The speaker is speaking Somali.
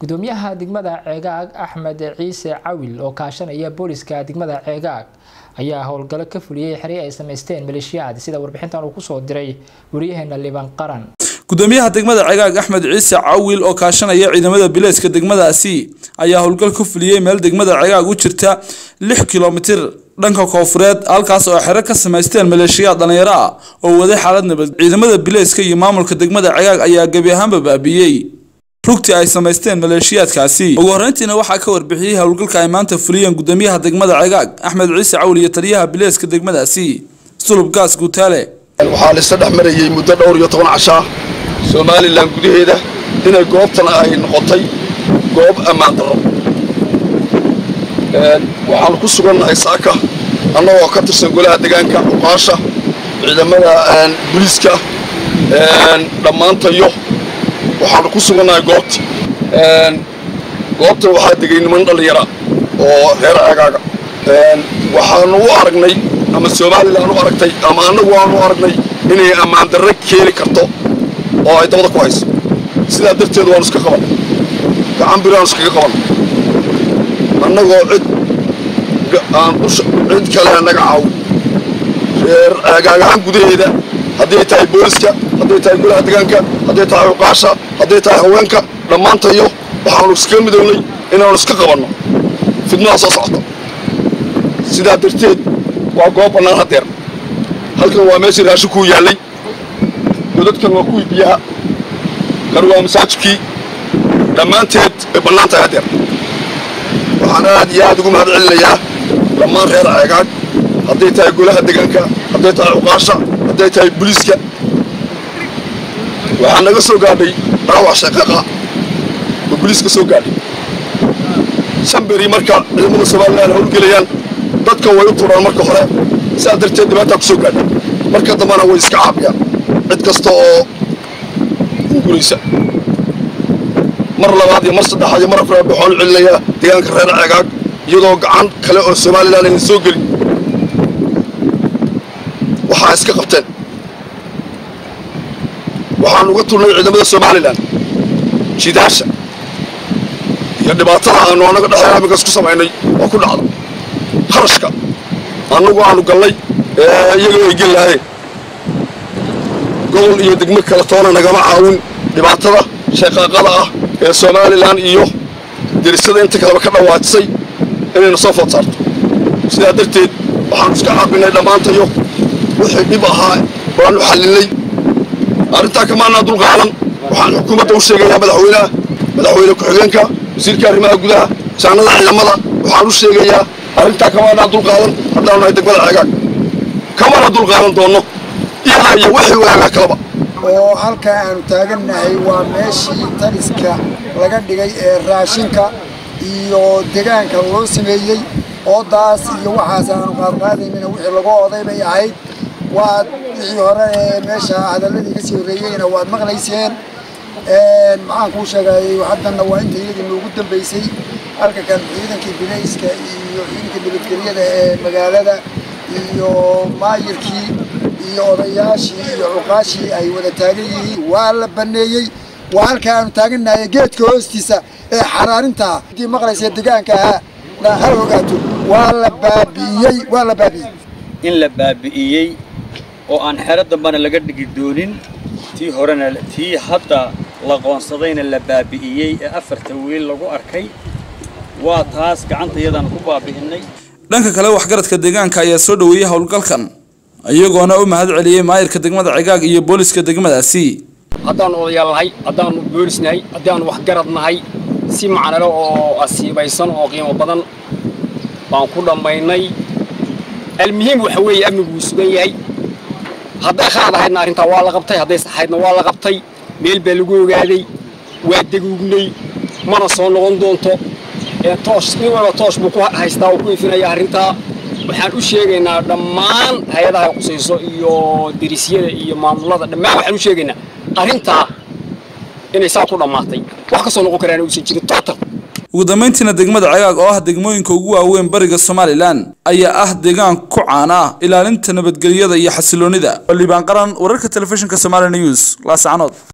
gudoomiyaha degmada ceegaag axmed ciise cawil oo kaashanaya booliska degmada ceegaag ayaa howlgallo ka fuliyey xeri ay samaysteen maleeshiyaad sida warbixintan uu kusoo diray wariyaheena liban qaran gudoomiyaha degmada cegaag axmed ciise cawil oo kaashanaya ciidamada bileyska degmadaasi ayaa howlgal ka fuliyey meel degmada cegaag u jirta lix kilomitir dhanka koofureed halkaas oo xero ka samaysteen maleeshiyaad dhalinyaro ah oo waday xaalad nabad ciidamada bileyska iyo maamulka degmada cegaag ayaa gebi ahaanba baabiiyey rugtii ay samaysteen maleeshiyaadkaasi ugu horreyntiina waxaa ka warbixiyey howlgalka ay maanta fuliyeen gudoomiyaha degmada cegaag axmed ciise cawil iyo taliyaha bileyska degmadaasi sulub gaas guutaale waxaa laisla dhex marayey muddo dhowr iyo toban cashaa somalilan gudaheeda inay goobtan ay noqotay goob ammaan darro waxaanu ku sugannahay saaka annagoo ka tirsan golaha degaanka cuqaasha ciidamada buliiska dhammaantayo waxaanu ku sugannahay goobti goobtan waxaa degay niman dhallinyara oo reer ceegaaga waxaanu u aragnay ama somalilan u aragtay ama annagu aanu aragnay inay ammaan darre keeni karto oo ay dabada ku hayso sidaa darteed waanu iska qaban gacan biraanu iskaga qaban annagoo cid aan cid kale naga caawin reer ceegaagahan gudaheeda hadday tahay booliska hadday tahay golaha degaanka hadday tahay cuqaasha hadday tahay haweenka dhammaantayo waxaanu iskaga midownay inaanu iska qabanno fidnaha soo socota sidaa darteed waa goob bannaan haddeer halkan waa meeshii raashinkuu yaallay godadkan waa kuwii biyaha kan waa masaajidkii dhammaanteed way bannaan tahay haddeer waxaan aad iyo aad ugu mahad celinayaa dhammaan reer ceegaag hadday tahay golaha degaanka hadday tahay cuqaasha hadday tahay buliiska waxaa naga soo gaadhay dhaawac shaqaqa oo buliiska soo gaadhay shan beri marka ciidamada somalilan howlgelayaan dadka way u turaan marka hore sidaa darteed dhibaataa ku soo gaadha marka dambana way iska caabiyaan cid kasta oo unguraysa mar labaad iyo mar saddexaad iyo mar afraad waxaan u celinayaa deegaanka reer ceegaag iyadoo gacan kale oo somalilan aynan soo gelin waxaa iska qabteen waxaan uga tulnay ciidamada somalilan jidaasha iyo dhibaatada aanu annaga dhexda aminkaas ku samaynay oo ku dhacda kharashka annagu aanu gallay iyagoo ay geli lahayn gobol iyo degmo kale toona nagama caawin dhibaatada shaqaaqada ah ee somalilan iyo derisada inta kaleba ka dhawaajisay inayna soo food saarto sidaa darteed waxaanu iska caabinay dhammaantayo wixii dhib ahaa waanu xallinay arrintaa kamaanaa dulqaadan waxaan xukuumadda u sheegayaa madaxweynaha madaxweyne ku-xigeenka wasiirka arrimaha gudaha saanada ciidamada waxaan u sheegayaa arrintaa kamaanaa dulqaadan haddaanu nahay degmada ceegaag kamana dulqaadan doonno ilaa iyo wixii waagaa kalaba oo halkaa aanu taagannahay waa meeshii taliska laga dhigay ee raashinka iyo degaanka loo sameeyey oodaas iyo waxaas aanu qaadqaadaynana wixii laga oday bay ahayd waad wixii hore ee meesha hadalladii ka sii horreeyeyna waad maqlayseen maxaan kuu sheegayay haddanna waa inta iyadii noogu dambaysay halka kan ciidankii bilayska iyo ciidanka nabadgelyada ee magaalada iyo maayirkii iyo odayaashii iyo cuqaashii ay wada taagan yihiin waa la banneeyey waa halka aanu taagannahay geedka hoostiisa ee xaraarintaa hadii maqlaysa degaanka ahaa na hal ogaato waa la baabi'iyey waa la baabi'iyey in la baabi'iyey oo aan xero dambana laga dhigi doonin tii horena tii hadda la qoonsadayna la baabi'iyey ee afarta wiil lagu arkay waa taas gacanta iyadaan ku baabi'innay dhanka kale waxgaradka deegaanka ayaa soo dhoweeyey howlgalkan iyagoona u mahad celiyey maayirka degmada cegaag iyo booliska degmadaasi haddaannu odayaal nahay haddaannu boolis nahay haddaannu waxgarad nahay si macnalo oo asiibaysan oo qiimo badan baan ku dhammaynay almuhiim waxa weeye amniguu sugan yahay hadday khalad ahaydna arrintaa waa la qabtay hadday saxaydna waa la qabtay meel baa lagu ogaaday waa deguugnay mana soo noqon doonto toosh nin walba toosh buu ku haystaa oo ku ifinaya arrintaa waxaan u sheegaynaa dhammaan hay-adaha qusayso iyo derisyada iyo maamulada dhammaan waxaan u sheegaynaa arrintaa inay saa ku dhammaatay wax ka soo noqon karaan uusan jirin total ugu dambeyntiina degmada cegaag oo ah degmooyinka ugu waaweyn bariga somalilan ayaa ah deegaan ku caan ah ilaalinta nabadgelyada iyo xasiloonida libaan qaran wararka telefishinka somali news laascanood